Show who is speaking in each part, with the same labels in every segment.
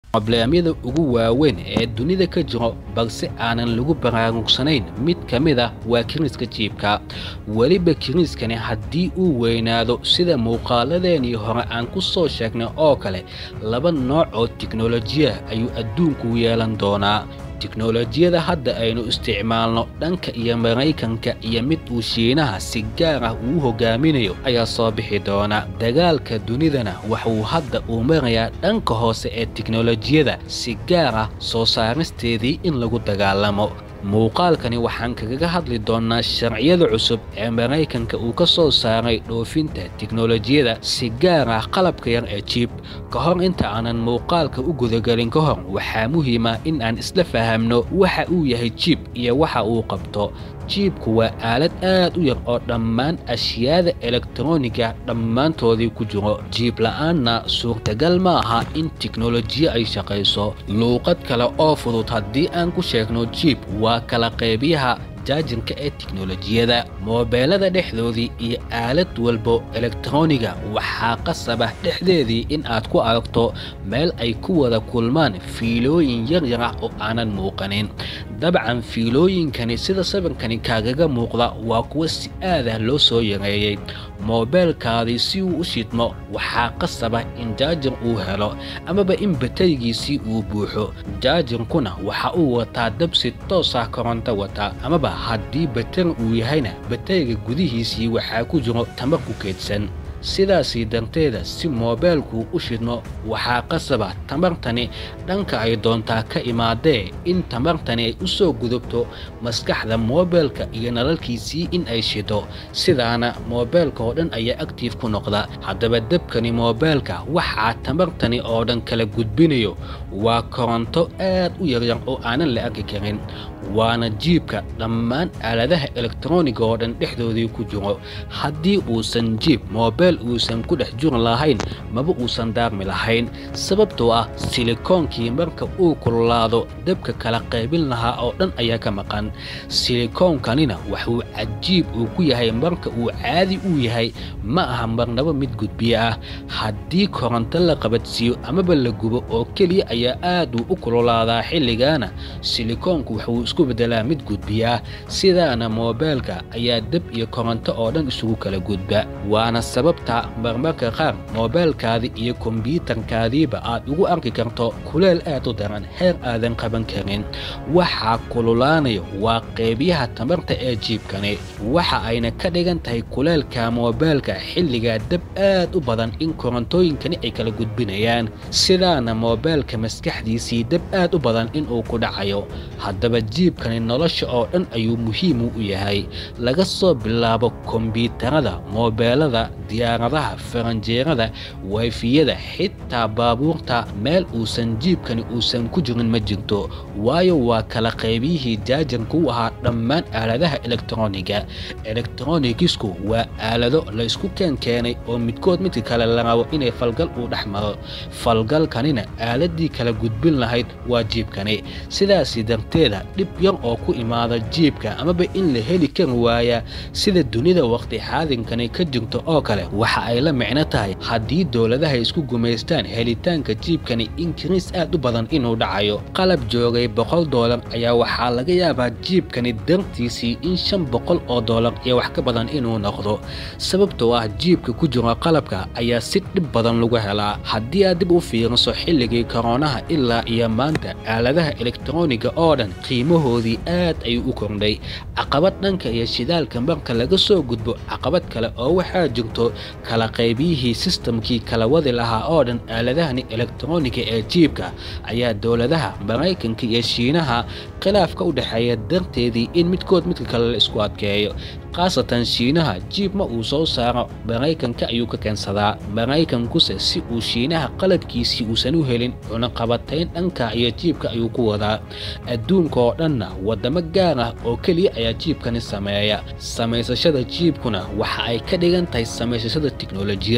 Speaker 1: probleemyada ugu waaweyn ee dunida ka jiro balse aanan lagu baraarugsanayn mid ka mid ah waa kiriiska jiibka weliba kiriiskani haddii uu weynaado sida muuqaaladeenii hore aan ku soo sheegnay oo kale laba nooc oo tiknolojiya ayuu adduunku yeelan doonaa tiknolojiyada hadda aynu isticmaalno dhanka iyo maraykanka iyo mid uu shiinaha si gaar ah uu hogaaminayo ayaa soo bixi doona dagaalka dunidana waxuu hadda uu marayaa dhanka hoose ee tiknolojiyada si gaar ah soo saaristeedii in lagu dagaalamo muuqaalkani waxaan kagaga hadli doonnaa sharciyada cusub ee maraykanka uu ka soo saaray dhoofinta tiknolojiyada si gaar ah qalabka yar ee jiib ka hor inta aanan muuqaalka u gudagelin ka hor waxaa muhiima in aan isla fahamno waxa uu yahay jiib iyo waxa uu qabto jiibku waa aalad aad u yar oo dhammaan ashyaada elektroniga dhammaantoodii ku jiro jiib la'aanna suurtagal ma aha in tiknolojiyo ay shaqayso luuqad kale oo fudud haddii aan ku sheegno jiib waa kala qaybiyaha jaajinka ee tiknolojiyada moobeelada dhexdoodii iyo aalad walbo elektroniga waxaa qasabah dhexdeedii in aad ku aragto meel ay ku wada kulmaan fiilooyin yaryar ah oo aanan muuqanin dabcan fiilooyinkani sida sawirkani kaagaga muuqda waa kuwa si aadah loo soo yareeyey moobeelkaadii si uu u shidmo waxaa qasaba in jaajir uu helo amaba in batarigiisii uu buuxo jaajirkuna waxa uu wataa dab si toos ah koronto wata amaba haddii batari uu yahayna batariga gudihiisii waxaa ku jiro tamar ku keedsan sidaasii darteeda si moobeelkuu u shidmo waxaa qasaba tamartani dhanka ay doontaa ka imaadee in tamartani ay u soo gudubto maskaxda moobeelka iyo nalalkiisii in ay shido sidaana moobeelka oo dhan ayaa aktiif ku noqda haddaba debkani moobeelka waxaa tamartani oo dhan kala gudbinayo waa koronto aad u yaryar oo aanan la arki karin waana jiibka dhammaan aaladaha elektroniga oo dhan dhexdoodii ku jiro haddii uusan jiib moobeel uusan ku dhex juri lahayn maba uusan daarmi lahayn sababtoo ah silikoonkii marka uu kululaado debka kala qaybin lahaa oo dhan ayaa ka maqan silikoonkanina waxuu cajiib uu ku yahay marka uu caadi u yahay ma aha marnabo mid gudbiye ah haddii koronto la qabadsiiyo amaba la gubo oo keliya ayaa aad uu u kululaadaa xilligaana silikoonku waxuu isku beddelaa mid gudbiya sidaana moobeelka ayaa deb iyo koronto oo dhan isugu kala gudba waana sababta marmarka qaar moobeelkaadii iyo kombyuutarkaadiiba aad ugu arki karto kuleel aad u daran heer aadan qaban karin waxaa kululaanayo waa qeybiyaha tamarta ee jiibkani waxa ayna ka dhigan tahay kuleelka moobeelka xilligaa deb aad u badan in korontooyinkani ay kala gudbinayaan sidaana moobeelka maskaxdiisii deb aad u badan inuu ku dhacayo haddaba jiibkani nolosha oo dhan ayuu muhiimu u yahay laga soo bilaabo kombyuutarada moobeelada diyaaradaha faranjeerada wayfiyada xitaa baabuurta meel uusan jiibkani uusan ku jirin ma jirto waayo waa kala qaybiyihii jaajarka u ahaa dhammaan aaladaha elektroniga elektronigisku waa aalado la isku keenkeenay oo midkood midka kale la rabo inay falgal uu dhex maro falgalkanina aaladii kala gudbin lahayd waa jiibkani sidaasi darteeda dhib yar oo ku imaada jiibka amaba in la heli kari waaya sida dunida waqti xaadinkani ka jirto oo kale waxa ay la micno tahay haddii dowladaha isku gumaystaan helitaanka jiibkani inkiriis aad u badan inuu dhacayo qalab joogay boqol doolar ayaa waxaa laga yaabaa jiibkani dartiisii in shan boqol oo doolar iyo wax ka badan inuu noqdo sababtoo ah jiibka ku jiro qalabka ayaa si dhib badan lagu helaa haddii aad dib u fiiriso xilligii koroonaha ilaa iyo maanta aaladaha elektroniga oo dhan qiimahoodii aad ayuu u kordhay caqabad dhanka iyo shidaalka marka laga soo gudbo caqabad kale oo waxaa jirto kala qaybiyihii sistamkii kala wadi lahaa oo dhan aaladahani elektroniga ee jiibka ayaa dowladaha maraykanka iyo shiinaha khilaafka u dhexeeya darteedii in midkood midka kale la isku adkeeyo khaasatan shiinaha jiib ma uu soo saaro maraykanka ayuu ka keensadaa maraykankuse si uu shiinaha qalabkiisii uusan u helin cunaqabatayn dhanka iyo jiibka ayuu ku wadaa adduunka oo dhanna waddamo gaar ah oo keliya ayaa jiibkani sameeya samaysashada jiibkuna waxa ay ka dhigan tahay samaysashada tiknolojiyada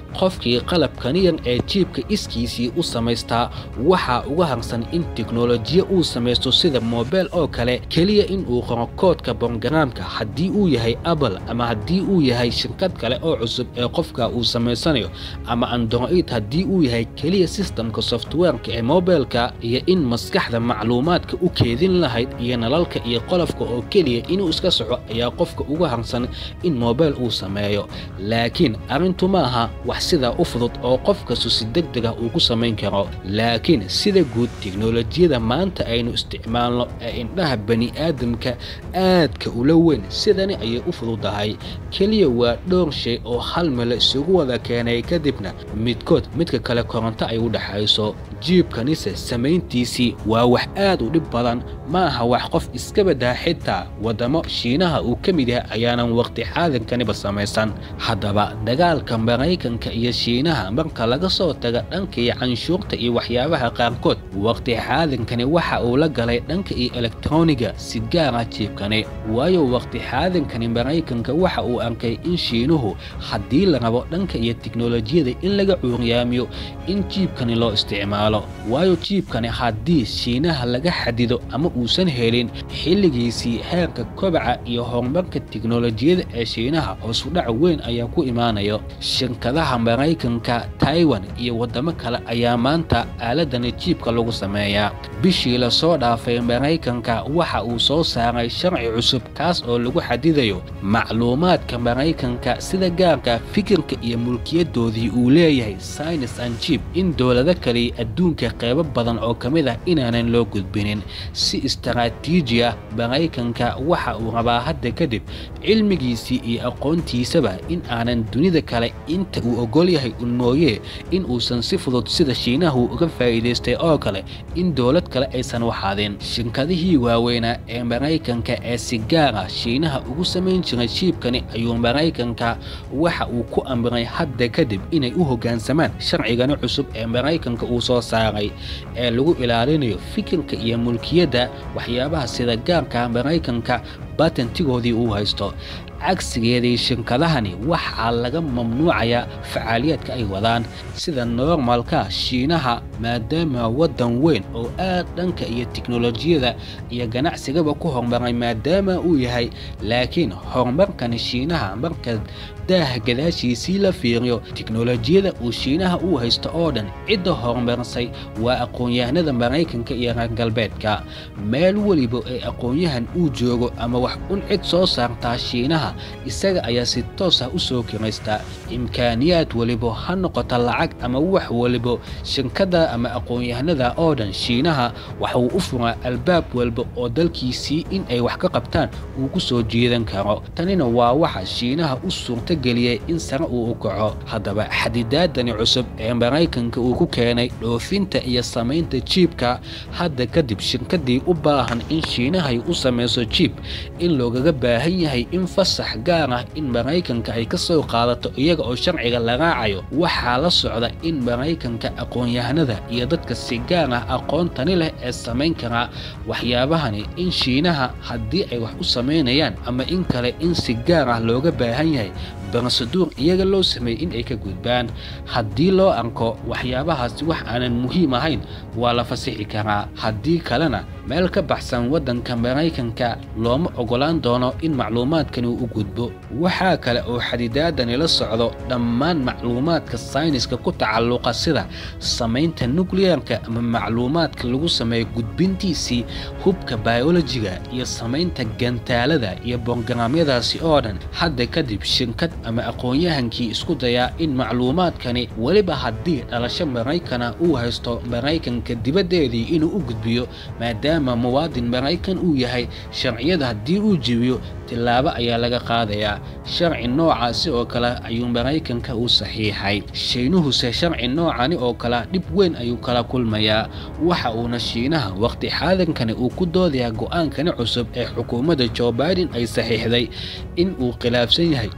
Speaker 1: qofkii qalabkaniyan ee jiibka iskiisii u samaystaa waxaa uga harsan in teknolojiya uu samaysto sida mobel oo kale keliya in uu qoro koodka bongaraamka haddii uu yahay apple ama haddii uu yahay shirkad kale oo cusub ee qofka uu samaysanayo ama android haddii uu yahay keliya sistamka softwareka ee mobilka iyo in maskaxda macluumaadka u keedin lahayd iyo nalalka iyo qolofka oo keliya inuu iska soco ayaa qofka uga harsan in mobel uu sameeyo laakiin arrintu ma aha wax sidaa u fudud oo qof kastu si deg deg ah uu ku samayn karo laakiin sida guud teknolojiyada maanta aynu isticmaalno ee indhaha bani aadamka aadka ula weyn sidani ayay u fududahay keliya waa dhowr shay oo hal mele isugu wada keenay kadibna midkood midka kale koronto ay u dhexayso jiibkanise samayntiisii waa wax aad u dhib badan ma aha wax qof iska badaa xitaa waddamo shiinaha uu ka mid yahay ayaanan waqti xaadinkaniba samaysan haddaba dagaalka maraykanka iyo shiinaha marka laga soo taga dhanka iyo canshuurta iyo waxyaabaha qaarkood waqti xaadinkani waxa uu la galay dhanka iyo elektroniga si gaara jiibkani waayo waqti xaadinkani maraykanka waxa uu arkay in shiinuhu haddii la rabo dhanka iyo teknolojiyada in laga cuuryaamiyo in jiibkani loo isticmaalo waayo jiibkani haddii shiinaha laga xadido ama uusan helin xilligiisii heerka kobaca iyo horumarka teknolojiyada ee shiinaha hoosudhac weyn ayaa ku imaanayo shirkadaha maraykanka taiwan iyo waddamo kale ayaa maanta aaladani jiibka lagu sameeyaa bishii lasoo dhaafay maraykanka waxa uu soo saaray sharci cusub kaas oo lagu xadidayo macluumaadka maraykanka sida gaarka fikirka iyo mulkiyadoodii uu leeyahay synis an jiib in dowlado kaliya adduunka qeybo badan oo ka mid ah inaanan loo gudbinin si istaraatiiji ah maraykanka waxa uu rabaa hadda kadib cilmigiisii iyo aqoontiisaba in aanan dunida kale inta uu ogol yahay un mooyee in uusan si fudud sida shiinahu uga faa'iidaystay oo kale in dowlad kale aysan waxaadin shirkadihii waaweynaa ee maraykanka ee si gaara shiinaha ugu samayn jiray jiibkani ayuu maraykanka waxa uu ku amray hadda kadib inay u hoggaansamaan sharcigani cusub ee maraykanka uu soo saaray ee lagu ilaalinayo fikirka iyo mulkiyadda waxyaabaha sida gaarka maraykanka batentigoodii uu haysto cagsigeedii shirkadahani waxaa laga mamnuucayaa facaaliyaadka ay wadaan sida noormalka shiinaha maadaama waddan weyn oo aad dhanka iyo teknolojiyada iyo ganacsigaba ku horumaray maadaama uu yahay laakiin horumarkani shiinaha marka daaha gadaashiisii la fiiriyo teknolojiyada uu shiinaha uu haysto oo dhan cidda horumarsay waa aqoon-yahanada maraykanka iyo reer galbeedka meel weliba ee aqoon-yahan uu joogo ama wax un cid soo saartaa shiinaha isaga ayaa si toos ah u soo kiraystaa imkaaniyaad weliba ha noqota lacag ama wax weliba shirkada ama aqoon-yahanada oo dhan shiinaha waxauu u furaa albaab walba oo dalkiisii in ay wax ka qabtaan uu ku soo jiidan karo tanina waa waxa shiinaha u suurta geliyey in sare uu u kaco haddaba xadidaadani cusub ee maraykanka uu ku keenay dhoofinta iyo samaynta jiibka hadda kadib shirkadii u baahan in shiinahay u samayso jiib in loogaga baahan yahay in fasax gaar ah in maraykanka ay ka soo qaadato iyaga oo sharciga la raacayo waxaa la socda in maraykanka aqoon-yahanada iyo dadka si gaar ah aqoontani leh ee samayn karaa waxyaabahani in shiinaha haddii ay wax u samaynayaan ama in kale in si gaar ah looga baahan yahay barasaduur iyaga loo sameeyey in ay ka gudbaan haddii loo arko waxyaabahaasi wax aanan muhiim ahayn waa la fasixi karaa haddii kalena meel ka baxsan waddanka maraykanka looma ogolaan doono in macluumaadkani u gudbo waxaa kale oo xadidaadani la socdo dhammaan macluumaadka sayniska ku tacalluqa sida samaynta nukliyeerka ama macluumaadka lagu sameeyo gudbintiisii hubka bayolojiga iyo samaynta gantaalada iyo borograamyadaasi oo dhan hadda kadib shirkad ama aqoon-yahankii isku dayaa in macluumaadkani weliba haddii dhalasho maraykana uu haysto maraykanka dibaddeedii inuu u gudbiyo maadaama muwaadin maraykan uu yahay sharciyada haddii uu jebiyo tillaabo ayaa laga qaadayaa sharci noocaasi oo kale ayuu maraykanka u saxiixay shiinuhuse sharci noocani oo kale dhib weyn ayuu kala kulmayaa waxa uuna shiinaha waqti xaadankani uu ku doodayaa go'aankani cusub ee xukuumadda jo biden ay saxiixday in uu khilaafsan yahay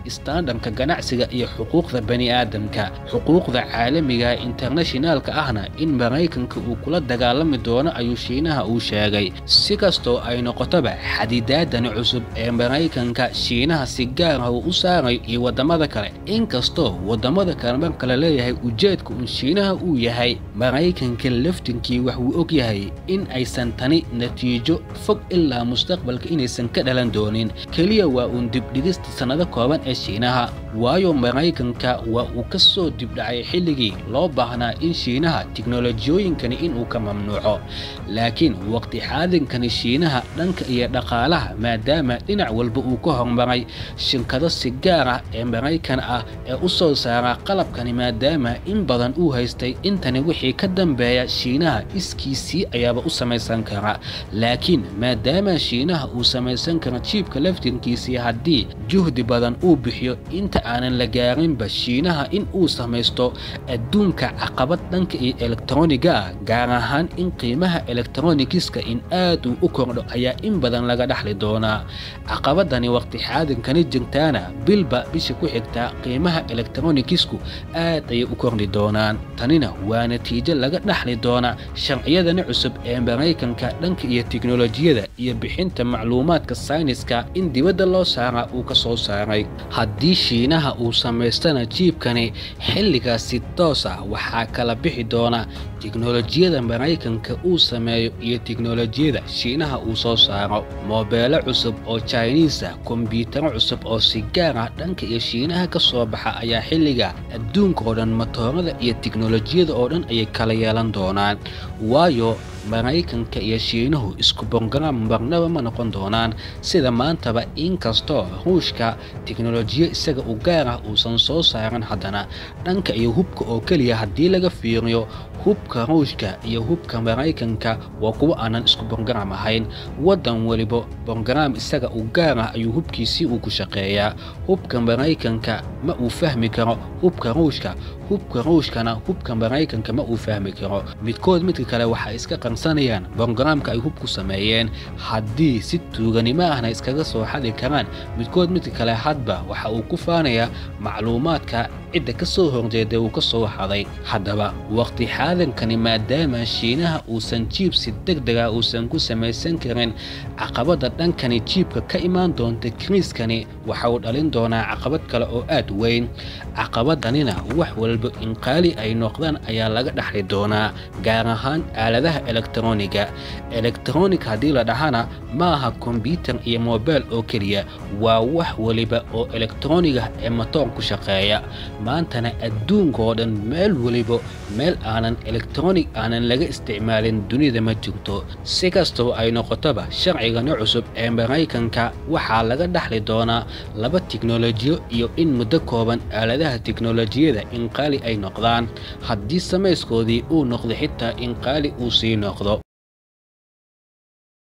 Speaker 1: dhanka ganacsiga iyo xuquuqda bani'aadamka xuquuqda caalamiga internashinaalka ahna in maraykanka uu kula dagaalami doono ayuu shiinaha uu sheegay si kastoo ay noqotoba xadidaadani cusub ee maraykanka shiinaha si gaar ah uu u saarayo iyo waddamada kale inkastoo waddamada kale marka la leeyahay ujeedka uun shiinaha uu yahay maraykanka laftinkii wax wuu og yahay in aysan tani natiijo fog ilaa mustaqbalka inaysan ka dhalan doonin keliya waa uun dibdhigista sannado kooban ee shiinaha waayo maraykanka waa uu ka soo dibdhacay xilligii loo baahnaa in shiinaha tiknolojiyooyinkani inuu ka mamnuuco laakiin waqti xaadinkani shiinaha dhanka iyo dhaqaalaha maadaama dhinac walba uu ka hormaray shinkado si gaar ah ee maraykan ah ee u soo saara qalabkani maadaama in badan uu haystay intani wixii ka dambeeya shiinaha iskiisii ayaaba u samaysan kara laakiin maadaama shiinaha uu samaysan kara jiibka laftinkiisii haddii juhdi badan uu bixiyo inta aanan la gaarinba shiinaha in uu samaysto adduunka caqabad dhanka iyo elektroniga ah gaar ahaan in qiimaha elektronikiska in aad uu u kordho ayaa in badan laga dhaxli doonaa caqabadani waqti xaadinkani jirtaana bilba bisha ku xigtaa qiimaha elektronikisku aad ayay u kordhi doonaan tanina waa natiijo laga dhaxli doona sharciyadani cusub ee maraykanka dhanka iyo tiknolojiyada iyo bixinta macluumaadka sayniska in dibadda loo saaraa uu ka soo saaray haddii shiinaha uu samaystana jiibkani xilligaas si toos ah waxaa kala bixi doona tiknolojiyada maraykanka uu sameeyo iyo tiknolojiyada shiinaha uu soo saaro moobeelo cusub oo jiniis ah kombyutaro cusub oo si gaar ah dhanka iyo shiinaha ka soo baxa ayaa xilliga adduunka oo dhan matoorada iyo tiknolojiyada oo dhan ayay kala yeelan doonaan waayo maraykanka iyo shiinuhu isku bongaraam marnaba ma noqon doonaan sida maantaba inkastoo ruushka tiknolojiyo isaga u gaar ah uusan soo saaran haddana dhanka iyo hubka oo keliya haddii laga fiiriyo hubka ruushka iyo hubka maraykanka waa kuwo aanan isku bongaraam ahayn waddan weliba bongaraam isaga u gaar ah ayuu hubkiisii uu ku shaqeeyaa hubka maraykanka ma uu fahmi karo hubka ruushka hubka ruushkana hubka maraykanka ma uu fahmi karo midkood midka kale waxay iska qarsanayaan bongaraamka ay hubku sameeyeen haddii si tuuganimo ahna iskaga soo xadi karaan midkood midka kale hadba waxa uu ku faanayaa macluumaadka cidda ka soo horjeeday uu ka soo haday haddaba waqti xaadankani maadaama shiinaha uusan jiib si deg dega uusan ku samaysan karin caqabadda dhankani jiibka ka imaan doonta kiriiskani waxa uu dhalin doonaa caqabad kale oo aad weyn caqabaddanina wax walba in qaali ay noqdaan ayaa laga dhaxli doonaa gaar ahaan aaladaha elektroniga elektronik haddii la dhahana ma aha kombyutar iyo mobile oo keliya waa wax weliba oo elektroniga ee matoor ku shaqeeya maantana adduunka oo dhan meel weliba meel aanan elektronig aanan laga isticmaalin dunida ma jirto si kastaba ay noqotoba sharcigani cusub ee maraykanka waxaa laga dhaxli doonaa laba tiknolojiyo iyo in muddo kooban aaladaha tiknolojiyada in qaali ay noqdaan haddii samayskoodii uu noqdo xitaa in qaali uu sii noqdo